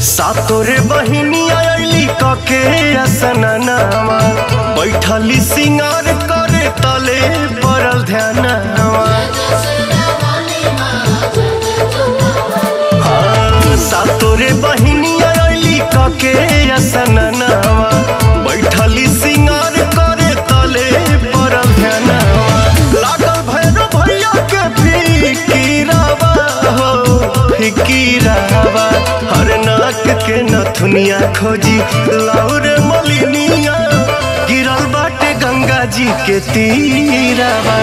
सातोरे बहिनी आयली कके असननावा बैठली सिंगार करे तले पड़ल ध्यानवा हाँ, सातोरे बहिनी आयली कके असननावा बैठली सिंगार करे तले पड़ल ध्यानवा लागल भैरव भैया के फिकीरावा हो फिकीरावा हर नाक के नथुनिया खोजी लाउर मलिनिया गिरल बाटे गंगा जी के तीरावा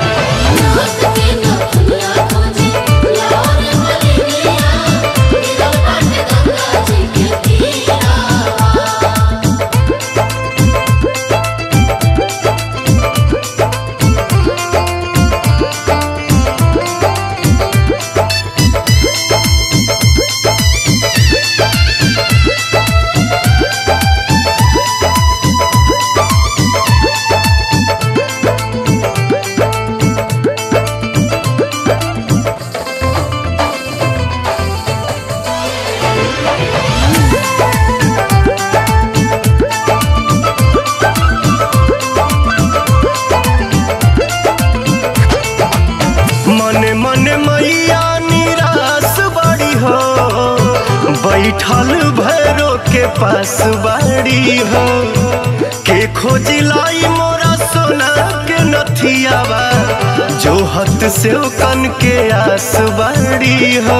मने मने मैया निराश बड़ी हो बैठल भैरो के पास बड़ी हो के खोजी लाई मोरा सोना के नथियावा जो हत से कन के आस बड़ी हो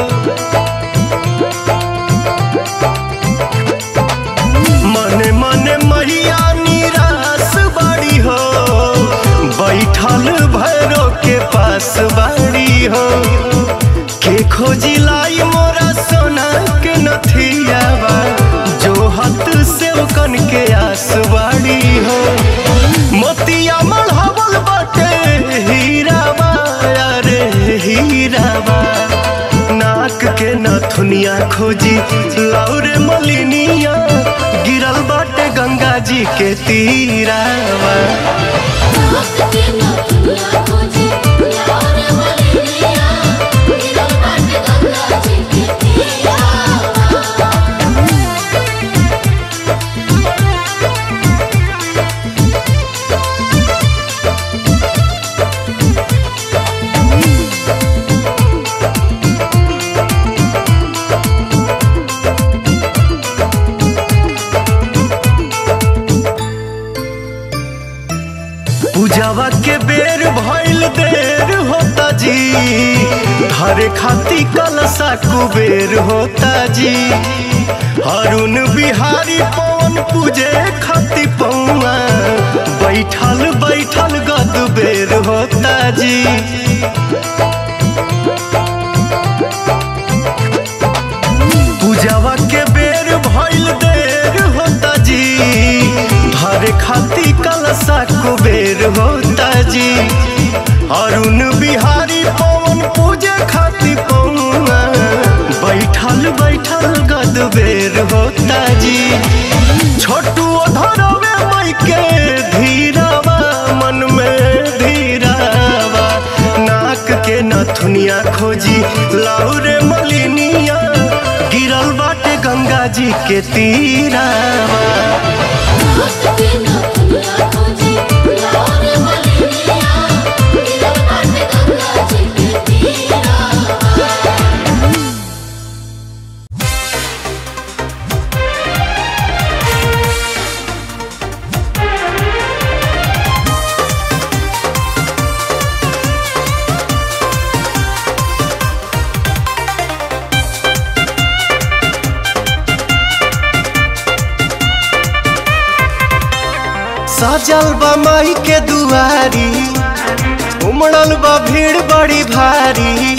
मने मने मैया निराश बड़ी हो बैठल भैरो के पास बड़ी हो के खोजी लाई मोरा सोना के नथियावा जो हत से कन के आस बड़ी हो मोतिया मढ़ावल बाटे हीरावा अरे हीरावा नाक के नथुनिया खोजी लाउरे मलिनिया गिरल बाटे गंगा जी के तीरावा पूजावा के बेर भइल देर होता जी हरे खाती कलसा कुबेर होता जी अरुण बिहारी पवन पूजे खाती पौआ बैठल बैठल गद बेर होता जी पूजावा के बेर भइल देर होता जी धरे खाती कलसा कुबेर होता जी अरुण बिहारी पवन पूजे खाती पौआ बैठल बैठल गद बेर होता जी छोटू धरवे मई के धीरावा मन में धीरावा नाक के नथुनिया खोजी लाउरे मलिनिया गिरल बाटे गंगा जी के तीरावा सजल बा माई के दुआरी उमड़ल बा भीड़ बड़ी भारी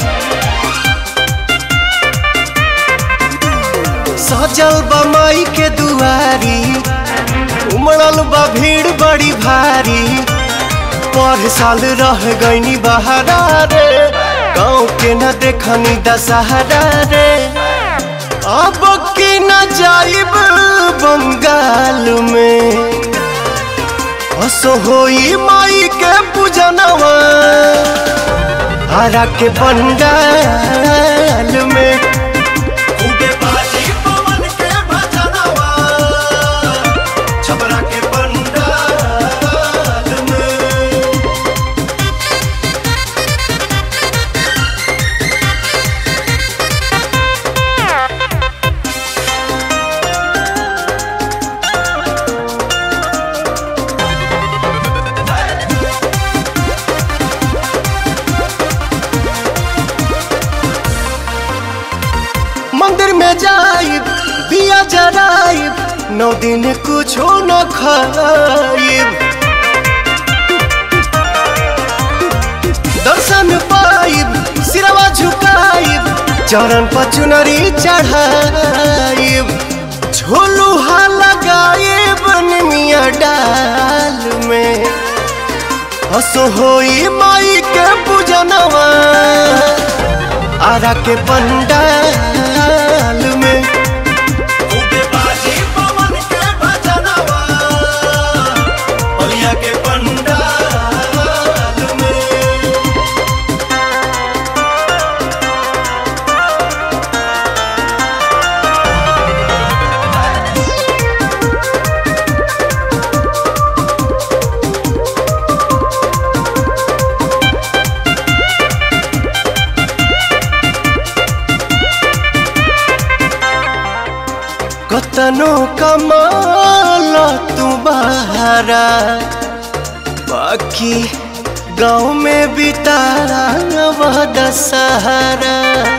सजल बा माई के दुआरी उमड़ल बा भीड़ बड़ी भारी पर साल रह गईनी बहारा रे गाँव के न देखनी दशहरा रे अब की न जाइब बंगाल में असो होई माई के पूजनवा हरा के बंगाल में खूबे बाजी जराइब नौ दिन कुछो न खाइब दर्शन पाइब सिरवा झुकाइब चरण पर चुनरी चढ़ाइब झोलुहा लगाइब निमिया डाल में हसो होई माई के पूजनवा आरा के पंडाल में खूबे बाजी पवन के भजनवा बलिया के पंडाल में कतनो कमाल तू बहारा बाकी गाँव में बितारा वह दशहरा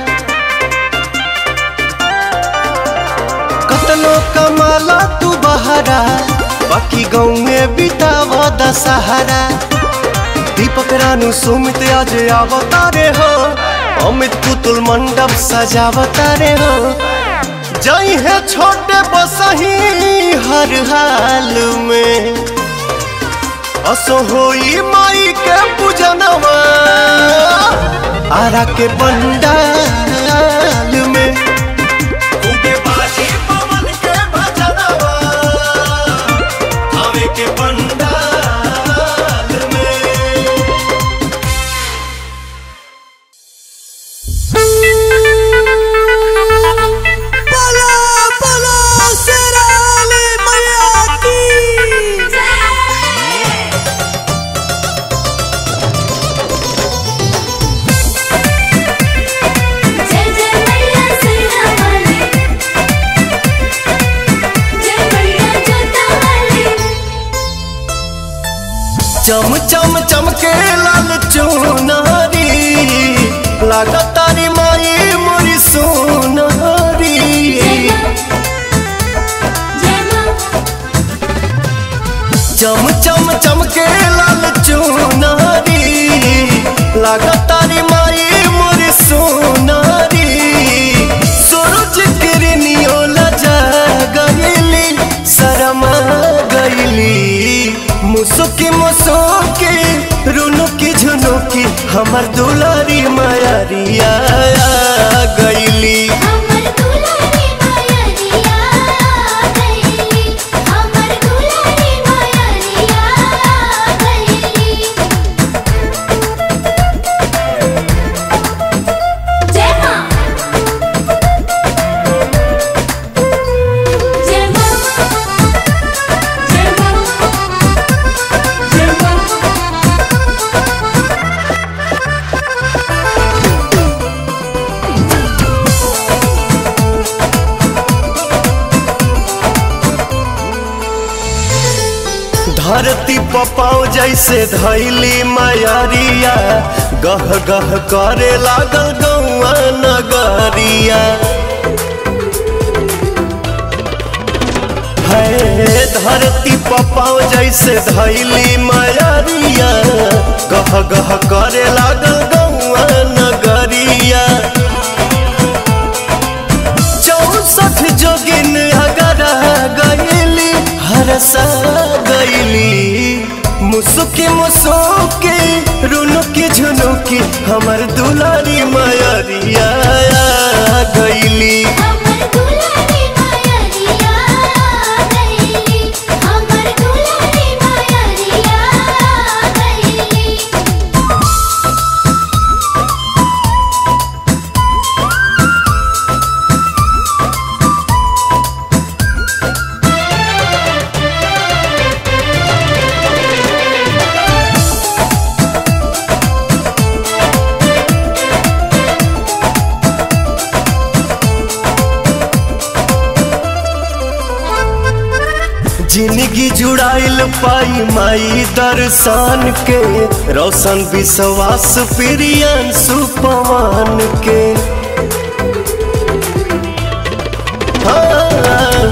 कतनो कमाला तू बहारा बाकी गाँव में बिताव दशहरा दीपक रानू सुमित आज अवतारे हो अमित पुतुल मंडप सजावतारे हो जई है छोटे बसही हर हाल में असो होई माई के पूजनवा आरा के पंडाल में खूबे बाजी पवन के भजनवा हवे के पंडाल में बोलो बोलो शेराली मैया की जय जय मैया सैया वाली जय मैया जोता वाली चम चम चमके लाल चुनारी लागत तारी माई मोरी सोनारी जय मां चम चम चमके लाल चुनारी लागत तारी माई मोरी सोनारी सूरज किरनियो लजा गईली शरमा गईली मुसुकी मुसुकी रुनुकी झुनुकी हमर दुलारी मायारिया गईली हमर दुलारी माया रिया गईली हमर दुलारी माया रिया गईली जय मां जय मां जय मां जय मां धरती पपाओ जैसे धैली मायारिया गह गह करे लागल गौआ नगरिया है धरती पपाओ जैसे धैली मायारिया गह गह करे लागल गौआ नगरिया चौसठ जोगिन अगर गईली हरसा गईली मुसुकी मुसुकी रुनुकी झुनुकी हमर दुलारी मायरिया गईली हमर दुलारी माया रिया गईली हमर दुलारी माया रिया गईली जिंदगी जुड़ाइल पाई माई दर्शन के रोशन विश्वास प्रियन सुपवान के हाँ,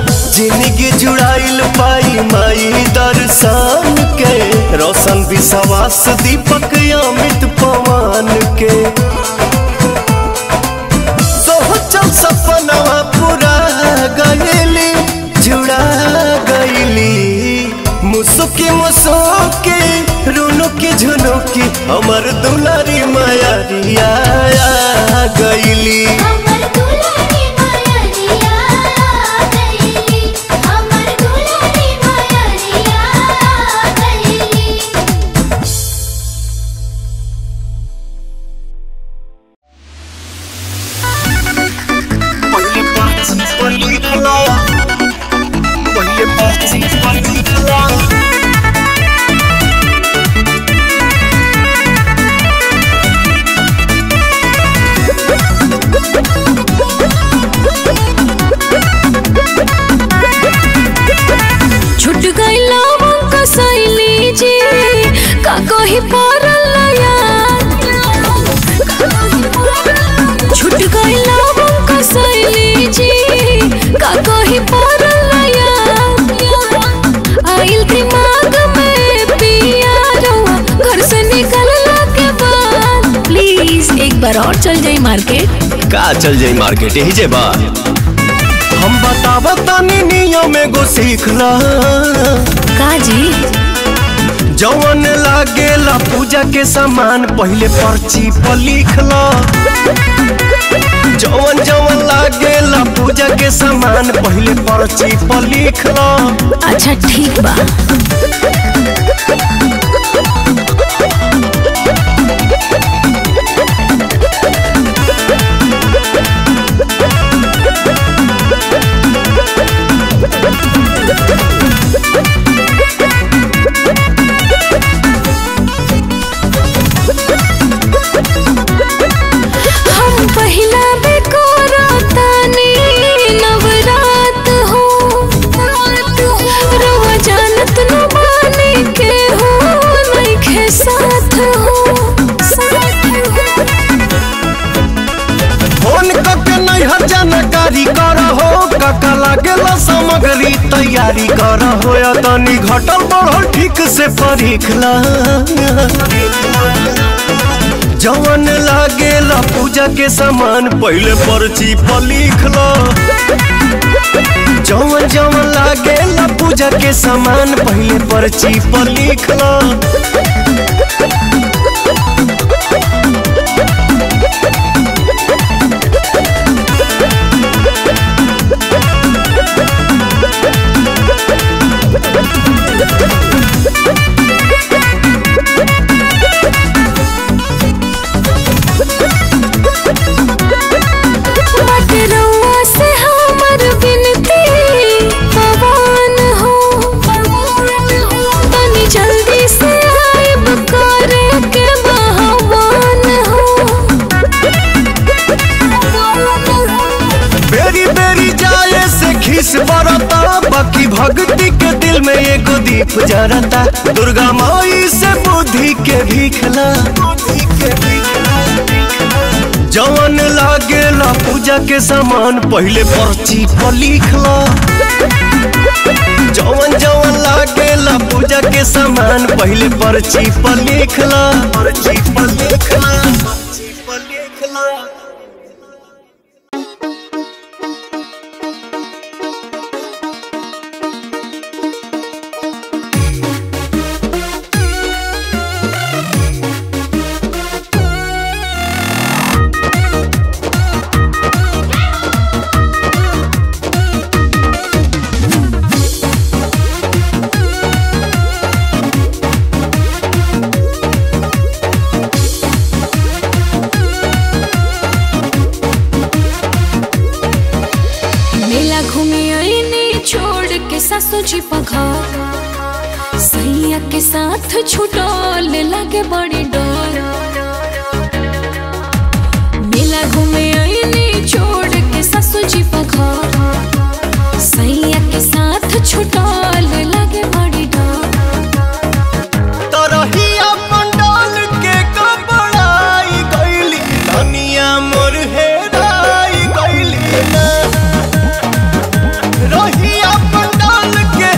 आइल पाई माई दर्शन के रोशन विश्वास दीपक अमित पवन के सोचल सपनवा पूरा गईली जुड़ा गईली मुसुकी मुसुकी रुनुकी झुनुकी हमर दुलारी मायारिया गईली हमर दुलारी मायरिया गईली हमर दुलारी मायरिया गईली छुट गईला का सैली जी का कही पड़ल याद छुट गईला का सैली जी का कही पड़ल याद आइल दिमाग में पिया रहुआ घर से निकलला के बाद प्लीज एक बार और चल जाई मार्केट का चल जाई मार्केट यही जे बा हम बतावा तानी नियम एगो सीख ला का जी जवन लागेला पूजा के सामान पहले पर्ची पर लिख ला जवन जवन लागेला पूजा के सामान पहले पर्ची पर लिख ला अच्छा ठीक बा हम पहिला बेकोरा तानी नवरात हो रवा जानत न बानी के हो नइखे साथ हो फोन करके नैहर जानकारी कर हो काका लागेला सामग्री तैयारी कर हो या तनी घटल बढ़ल ठीक से परीख ला जवन लागेला पूजा के सामान पहले पर्ची पर लिख लो जवन जवन लागेला पूजा के सामान पहले पर्ची पर लिख लो बट रउआ से हमर विनती पवन हो तनी जल्दी से आइब करे के बहवान हो बेरी बेरी जाए से खीस बरता बाकी भक्ति के दिल में एगो दीप जरता दुर्गा माई से बुद्धि के भीखला जवन लागेला पूजा के सामान पहले पर्ची पर लिखला जवन जवन लागेला पूजा के सामान पहले पर्ची पर लिखला पर्ची पर लिखला पर्ची पर लिखला मेला घूमे आईने छोड़ के सासू जी पघर सैया के साथ छुटल लागे बड़ी डर मेला घूमे आईने छोड़ के सासू जी पघर सैया के साथ छुटल लागे बड़ी डर तरहिया पंडाल के कपड़ाई गईली धनिया मोर हेराई गईली ना रहिया पंडाल के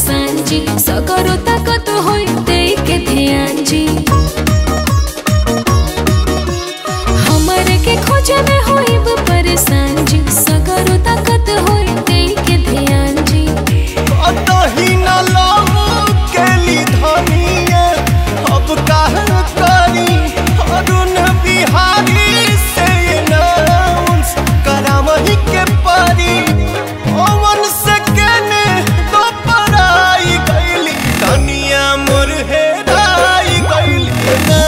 परेशान जी सगरो ताकत होई दे के ध्यान जी हमरे के खोजे में होइब परेशान जी सगरो ताकत होई दे के ध्यान जी अतही न लाऊ केली धनिया अब काहे करी अरुण बिहारी से अनाउंस करावही के परी ओवन से केने तो पराई गईली धनिया मोर हेराई गईली ना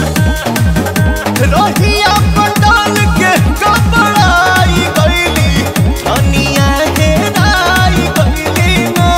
रहिया पटाल के कपड़ाई गईली धनिया हेराई गईली ना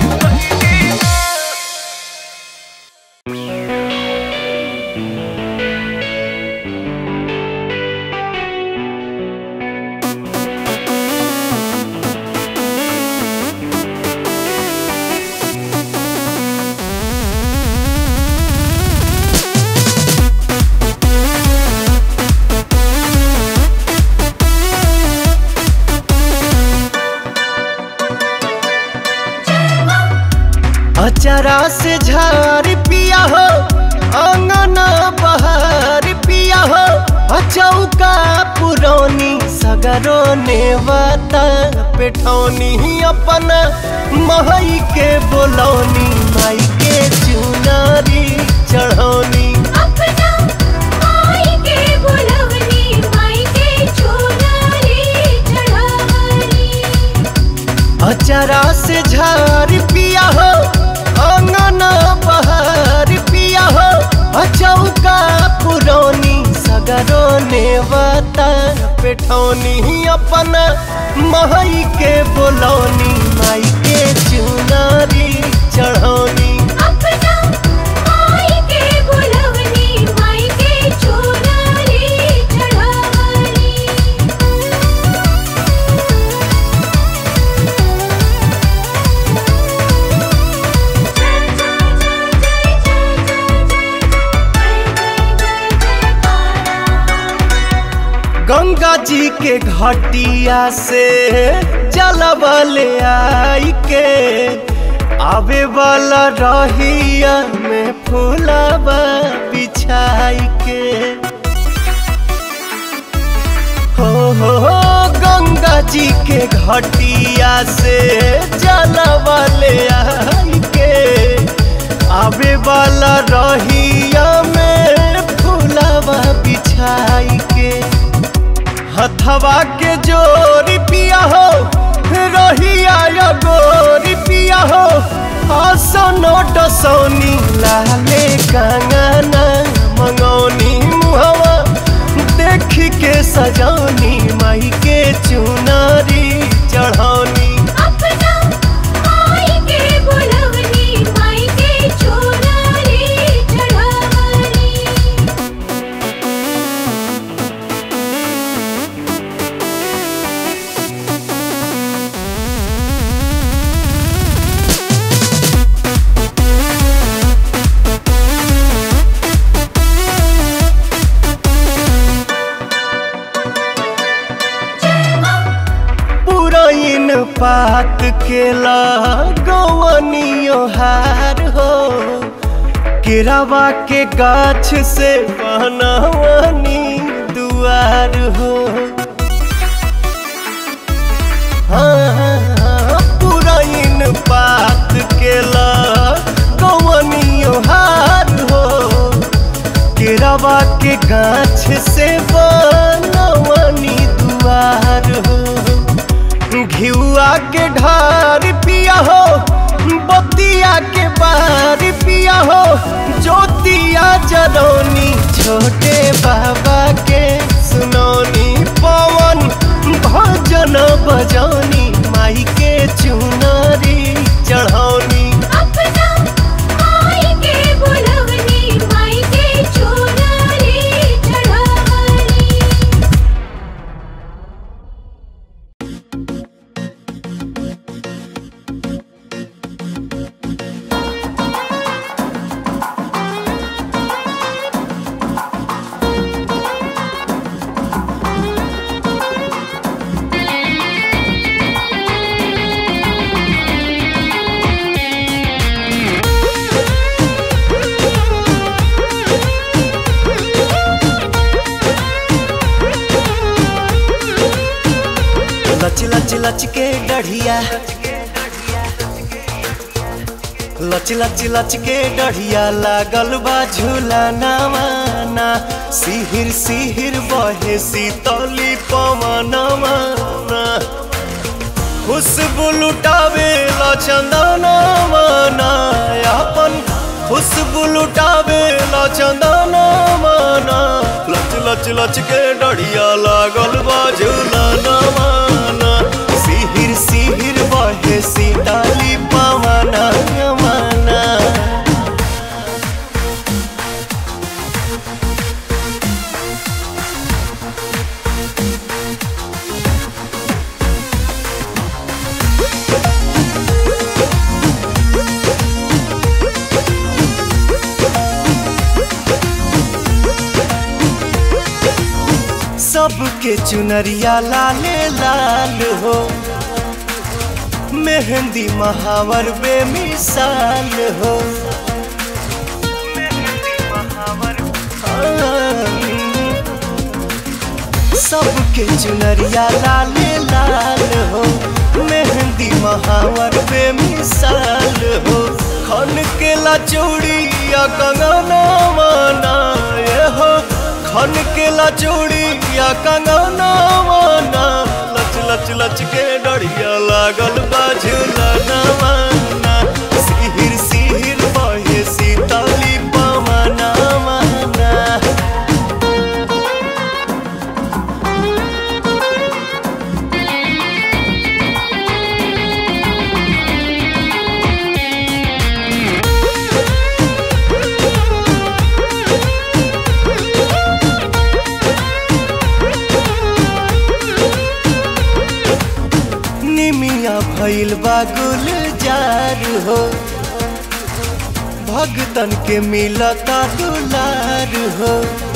अचरा से झार पिया हो अंगना बहार पिया हो अचौका पुरौनी सगरो नेवता पेठौनी अपन महई के बोलौनी माई के चुनारी चढ़ौनी अपना माई के बुलवनी माई के चुनरी चढ़ावनी अचरा से झार पिया हो अंगना बहार पिया हो अचौका पुरौनी सगरो नेवता पेठौनी अपन महई के बोलौनी माई के चुनारी चढ़ौनी अपना माई के बुलवनी माई के चुनरी चढ़ावनी गंगा जी के घटिया से जलबल आई के आवे वाला रहिया में फूलबा बिछाई के हो हो हो गंगा जी के घटिया से जलबल आई के आवे वाला रहिया में फूलबा बिछाई के हथवा के जोरी पिया हो रहिया या गोरी पिया हो हसनो डसौनी लाले कंगना मंगौनी मुहवा देख के सजौनी माई के चुनारी चढ़ौनी अपना माई के बुलवनी माई के चुनरी चढ़ावनी पुरैन पात के लगवनियो हार हो केरावा के गाछ से बनवनी दुआर हो हाँ, पुरैन पात के लगवनियो हार हो केरावा के गाछ से बनवनी दुआर हो घिउआ के ढार पिया हो बतिया के बार पिया हो ज्योतिया जरौनी छोटे बाबा के सुनौनी पवन भजन बजौनी माई के चुनरी चढ़ौनी अपना माई के बुलवनी माई के चुनरी चढ़ावनी हाँ लच लच लच के डढ़िया लच लच लच के डढ़िया लागल बा झूला नवाना सिहिर सिहिर बहे सीतली पवनवा खुशबू लुटावे ला चंदना माना अपन खुशबू लुटावे ला चंदना माना लच लच लच के डढ़िया लागल बा झूला नवाना सिहिर सिहिर बहे सीताली पवना माना सबके चुनरिया लाले लाल हो मेहंदी महावर बेमिसाल हो सबके चुनरिया लाले लाल हो मेहंदी महावर बेमिसाल हो खन के ला चूड़िया कंगना माना ये हो खन के ला चूड़िया कंगना माना लच लच लच के डरिया लागल बाझुला नवाना सिहिर सिहिर बहे सीताली पवना माना निमिया भइल बा गुलजार हो भगतन के मिलता दुलार हो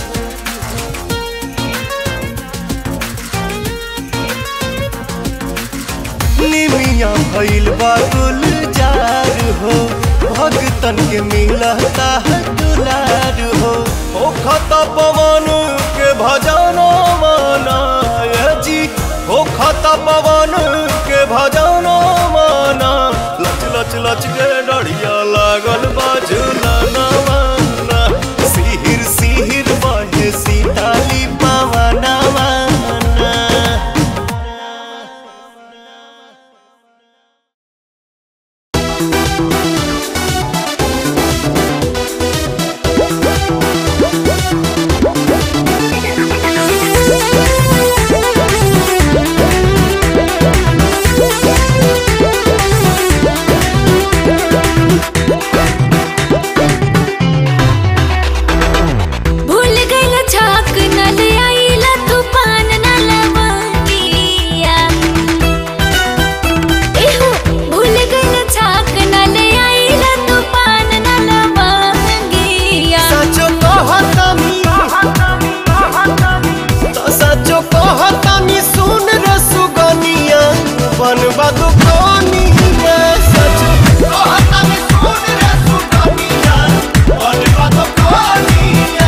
निमिया भइल बा गुलजार हो भगतन के मिलता है दुलार हो ओ खता पवन के भजना माना ये जी ओ खता पवन के भजना माना लच लच लच के डरिया लागल बाजुला नवाना सिहिर सिहिर बहे सीताली पवना माना भूल गइल छाक न ले आइला तूफान न लवंगिया एहो भूल गइल छाक न ले आइला तूफान न लवंगिया सचो कहतानी तो सचो कहतानी सुन रे सुगनिया बनबा दुकानिया सचो कहतानी सुन रे सुगनिया बनबा दुकानिया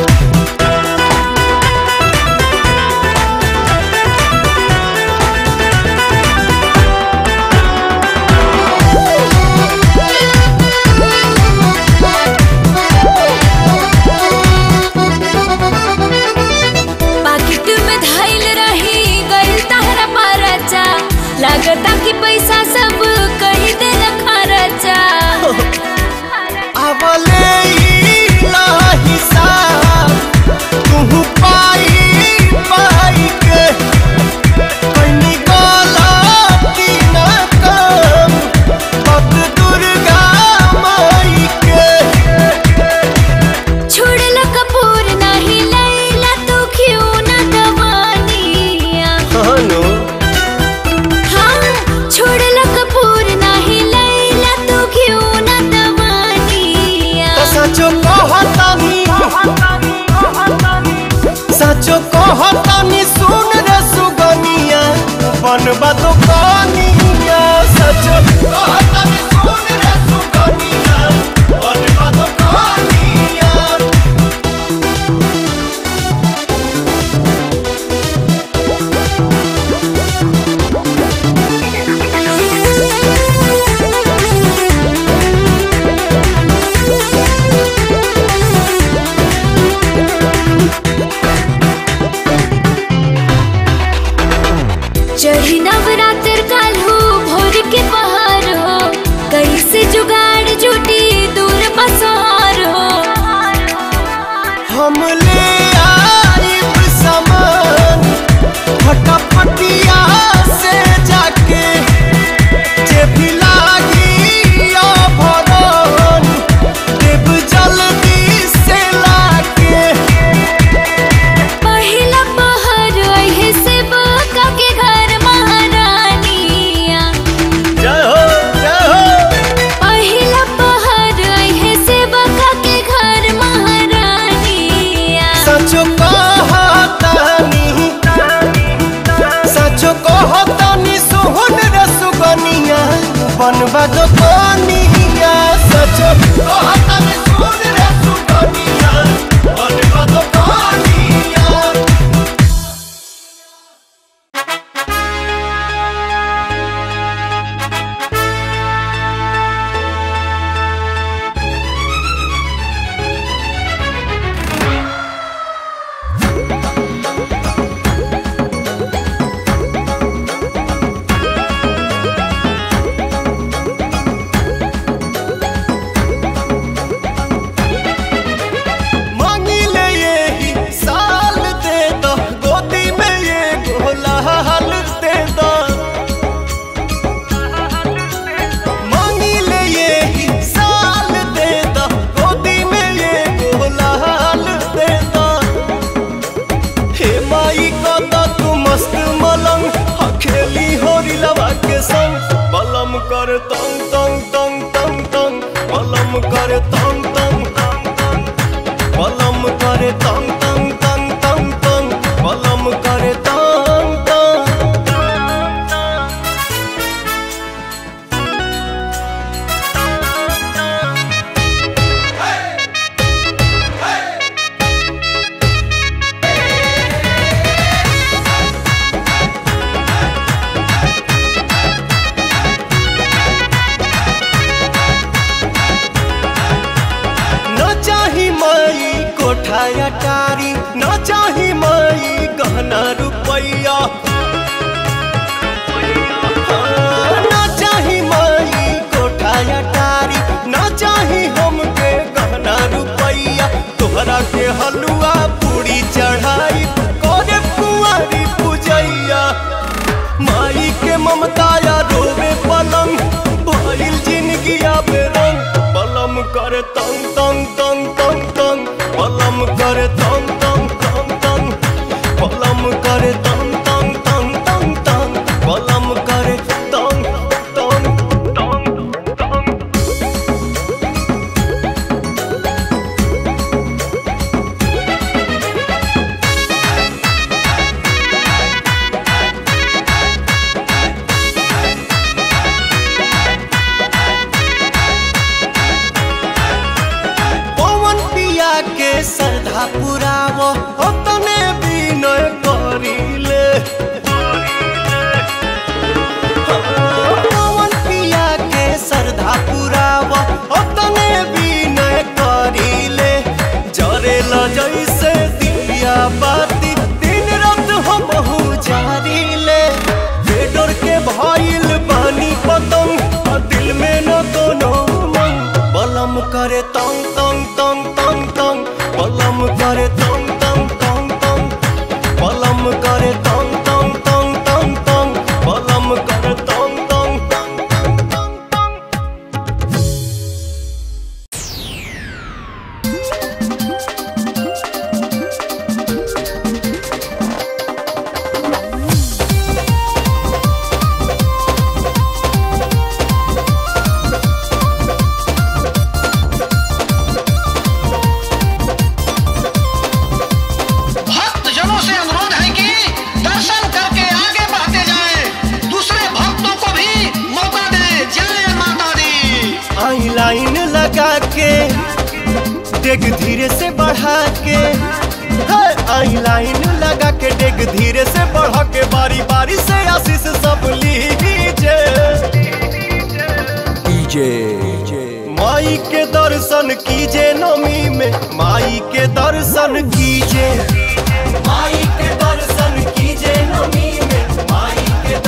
पाकिट में धइल रही गइल तहरा परचा लागता कि पैसा सब कही देल खर्चा आवले ला हिसाब तू पाई पाई के कनी गलती न कम पग दुर्गा माई के छोड़ल कपूर नहीं लैला तू क्यों न दवानिया हनो हाँ छोड़ल कपूर नहीं लैला तू क्यों न दवानिया तो सचो कहतानी सचो कहतानी सुन रे सुगनिया बनबा दुकानिया सचो कहतानी सुन रे सुगनिया बनबा दुकानिया हाँ चढ़ी नवरात्र काल हो भोर के पहाड़ हो कैसे जुगाड़ जुटी दूर पसार हो हम ले आइब सामान फटाफटिया से जाके जे भी लागी भरन देव जल्दी से लाके पहिला पहाड़ अहे से बका के घर महारानिया जय हो जय हो पहिला पहाड़ अहे से बका के घर महारानिया सचो कहतानी सचो कहतानी सोहन रे सुगनिया बनवा दो कनिया सचो कहतानी सोहन रे सुगनिया बनवा दो कनिया मांगी ले यही साल दे दो गोदी में ये गोला हाल दे दो मांगी ले यही साल दे दो गोदी में ये गोला हाल दे दो हे माई को तो तू मस्त मलंग अखेली होरी लवा के संग बलम कर तंग तंग तंग तंग तंग बलम कर तंग तंग तंग तंग बलम करे तंग तंग तंग तंग तंग बलम करे तंग तंग न चाही माई कोठा अटारी न चाही माई गहना रुपैया न चाही माई कोठा अटारी न चाही हमके गहना रुपैया तोहरा के हलुआ पूरी चढ़ाई करे कुंवारी पूजैया माई के ममता या रोवे पलंग भइल जिंदगी आबे रंग पलम करे तंग तंग तंग तंग तंग पलम करे तंग तंग तंग तंग पलम करे तंग तंग तंग तंग तंग पलम करे तंग तंग तंग तंग पवन पिया के श्रद्धा पुराव तने विनय करिले पवन पिया के श्रद्धा पुराव तने विनय करिले जरेल जैसे दिया बाती दिन रात हम जारिले बेडर के भइल बानी पतंग आ दिल में न कोनो मन बलम करे तंग तंग तंग तंग तंग बलम करे तंग तंग तंग तंग बलम करे तंग तंग तंग तंग तंग बलम करे तंग तंग तंग तंग तंग तंग भक्त जनों से अनुरोध है कि दर्शन करके आगे बढ़ते जाएं, दूसरे भक्तों को भी मौका दें जय माता दी आई लाइन लगा के डेग धीरे से बढ़ा के है, आई लाइन लगा के डेग धीरे से बढ़ा के बारी बारी से आशीष सब लीजिए माई के दर्शन कीजे नमी में माई के दर्शन कीजे माई के दर्शन कीजे नमी में माई के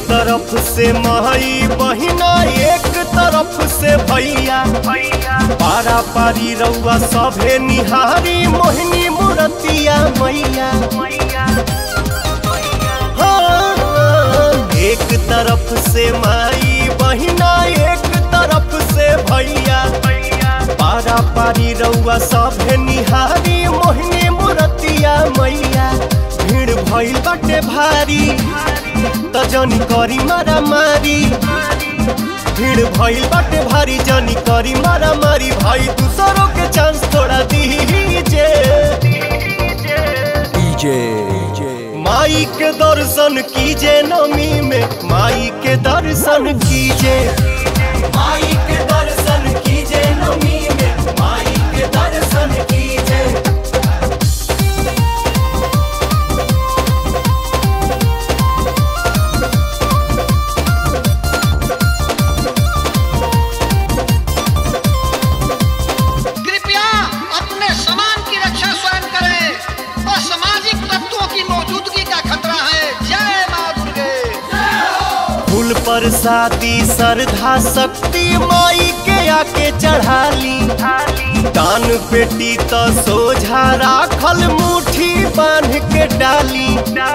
तरफ से माई बहिना एक तरफ से भैया पारा पारी रउआ सभे निहारी मोहिनी मूर्तिया मैया हाँ, एक तरफ से माई बहिना एक तरफ से भैया पारा पारी रउआ सभे निहारी मोहिनी मूर्तिया मैया भीड़ भइल बाटे भारी त जनी करी मारा मारी भीड़ भइल बाटे भारी जनी करी मारा मारी भाई दूसरों के चांस थोड़ा दीजे माई के दर्शन कीजे नमी में माई के दर्शन कीजे माई के दर्शन कीजे नमी में माई के दर्शन कीजे कृपया अपने सामान की रक्षा स्वयं करें असामाजिक तत्वों की मौजूदगी का खतरा है जय माँ दुर्गे फूल पर शादी श्रद्धा शक्ति माई के आके चढ़ाली दान पेटी तो सोझा राखल मुट्ठी बांध के डाली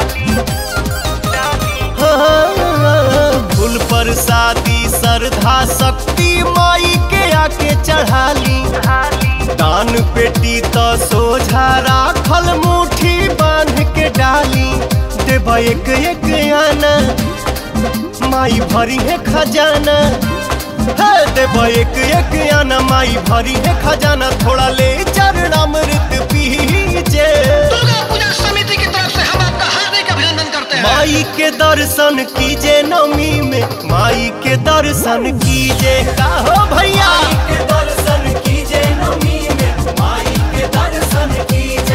हाँ, फूल पर शादी श्रद्धा शक्ति माई के आके चढ़ाली दान पेटी तो सोझा राखल मुट्ठी बांध के डाली देवा एक एक आना माई भरी है खजाना है देवा एक एक आना माई भरी है खजाना थोड़ा ले चरणामृत पीजे दुर्गा पूजा समिति की तरफ से हम आपका हार्दिक अभिनंदन करते हैं माई के दर्शन कीजे नमी में माई के दर्शन कीजे हो भैया के दर्शन कीजे नमी में माई के दर्शन कीजे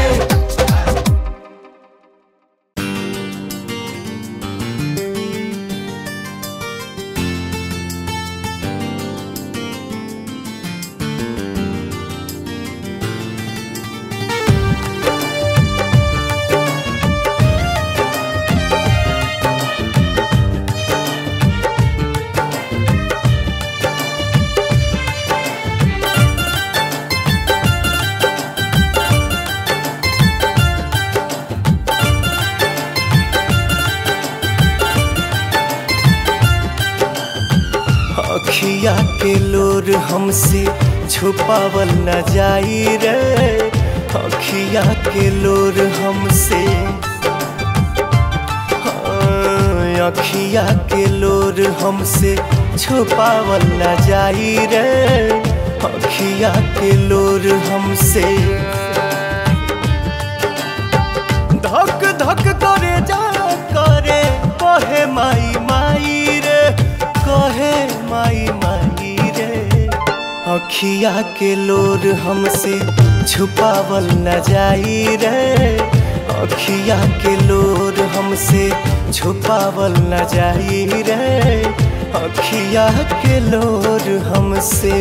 अखिया के लोर हमसे छुपावल न जाई रे अखिया के लोर हमसे हाँ, अखिया के लोर हमसे छुपावल न जाई रे अखिया के लोर हमसे धक धक करे जा करे कहे माई माई रे कहे माई माई रे अखिया के लोर हमसे छुपावल न जाई रे अखिया के लोर हमसे छुपावल न जाई रे अखिया के लोर हमसे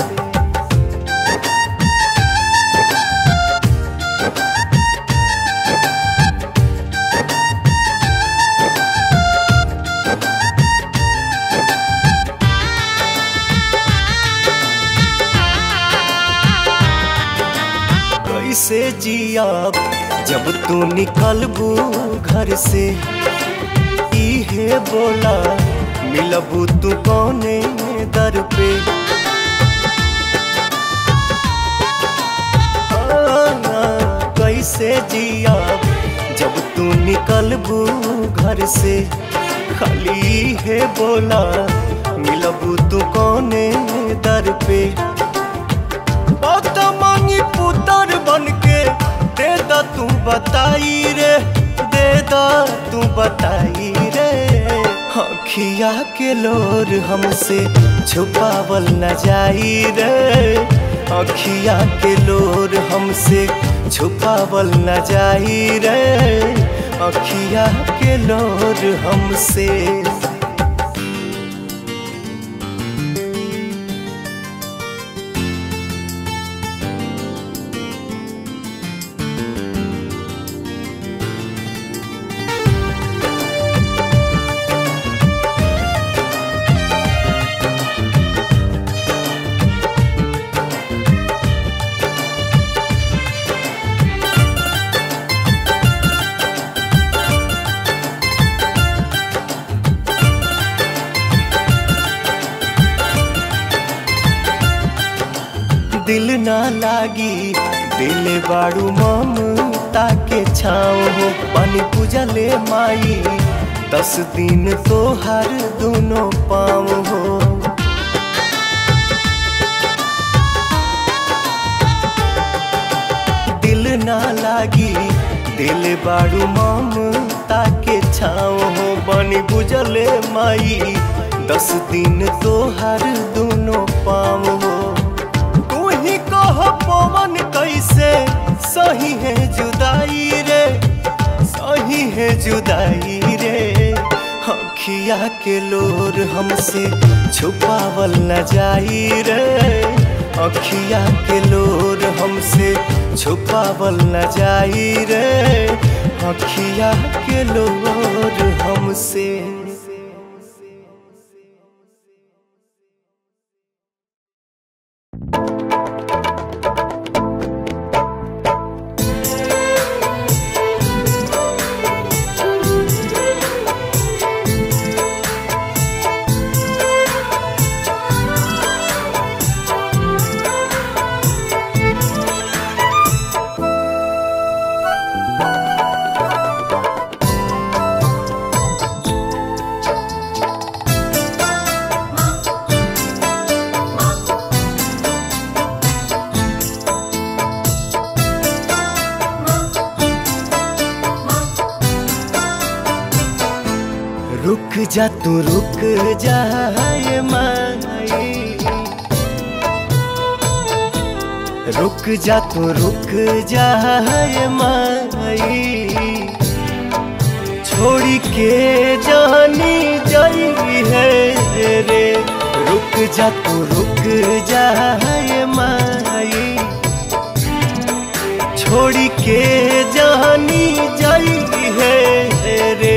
कैसे जियाब जब तू निकलबू घर से इहे बोला मिलबू तू कौने दर पे हाँ, कैसे जियाब जब तू निकलबू घर से खाली है बोला मिलबू तू कौने दर पे बात मांगी पुतर बन के दे दा तू बताई रे दे दा तू बताई रे अखिया के लोर हमसे छुपावल न जाई रे अखिया के लोर हमसे छुपावल न जाई रे अखिया के लोर हमसे दिल ना लागी दिल बाड़ू ममता के छाँव हो पानी पूजा ले माई दस दिन तो हर दोनों पाँव हो दिल ना लागी दिल बाड़ू ममता के छाँव हो बनी बुझले माई दस दिन तो हर दोनों पाँव हो तू ही कह पवन कैसे सही है जुदाई रे सही है जुदाई रे अखिया के लोर हमसे छुपावल न जाई रे अखिया के लोर हमसे छुपावल न जाई रे अखिया के लोर हमसे रुक जा तू रुक जाए माई रुक जा तू रुक जाए माई छोड़ी के जानी जाई है रे रुक जा तू रुक जाए माई छोड़ी के जानी जाई है रे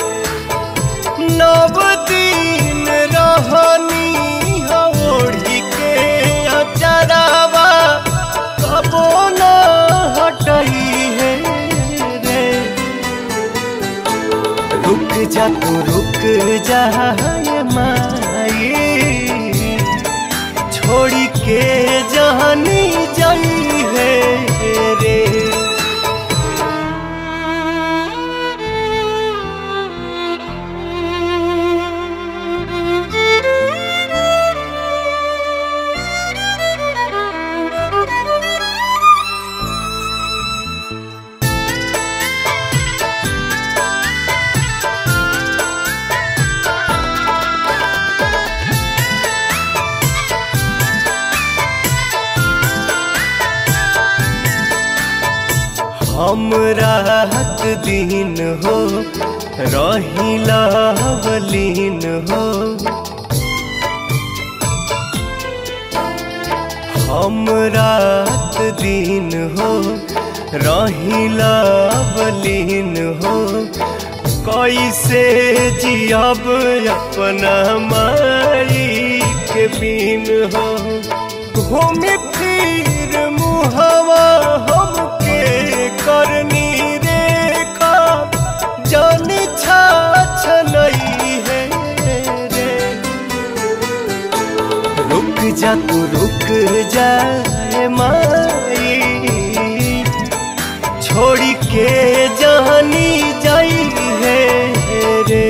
नव दिन रहनी ओढ़ी के अचरावा कबो न हटई है रे रुक जा तू रुक जा माई छोड़ी के जानी जाई है रे हम रात दिन हो रही लवलीन हो हम रात दिन हो रही लवलीन हो कैसे जियब अपना माई के बिन हो घूम फिर मुहवा हमके करनी रेखा जान छाछ नहीं है रे रुक जा तू रुक जाए माई छोड़ी के जानी जाई है रे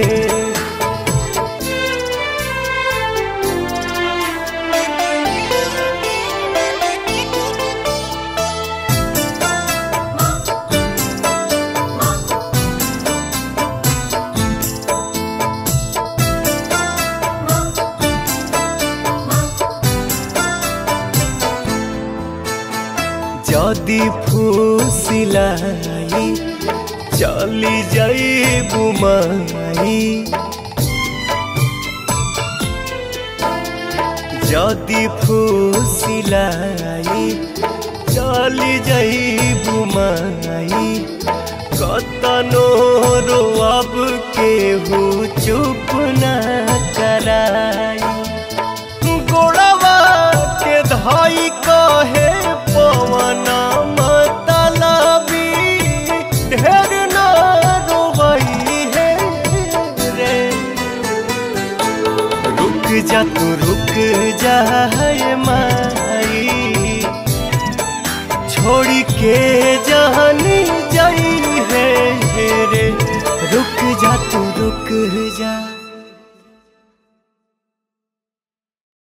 যদি ফুসিলাই চলি যাই বুমাই যদি ফুসিলাই চলি যাই বুমাই কতনো रोअब केहू चुप न कराई गोड़वा के धाई कहे पवन मतलबी ढेर न रोवई है रे रुक जा तू रुक जा माई के जहनी जाई है रे रुक जा तू रुक जा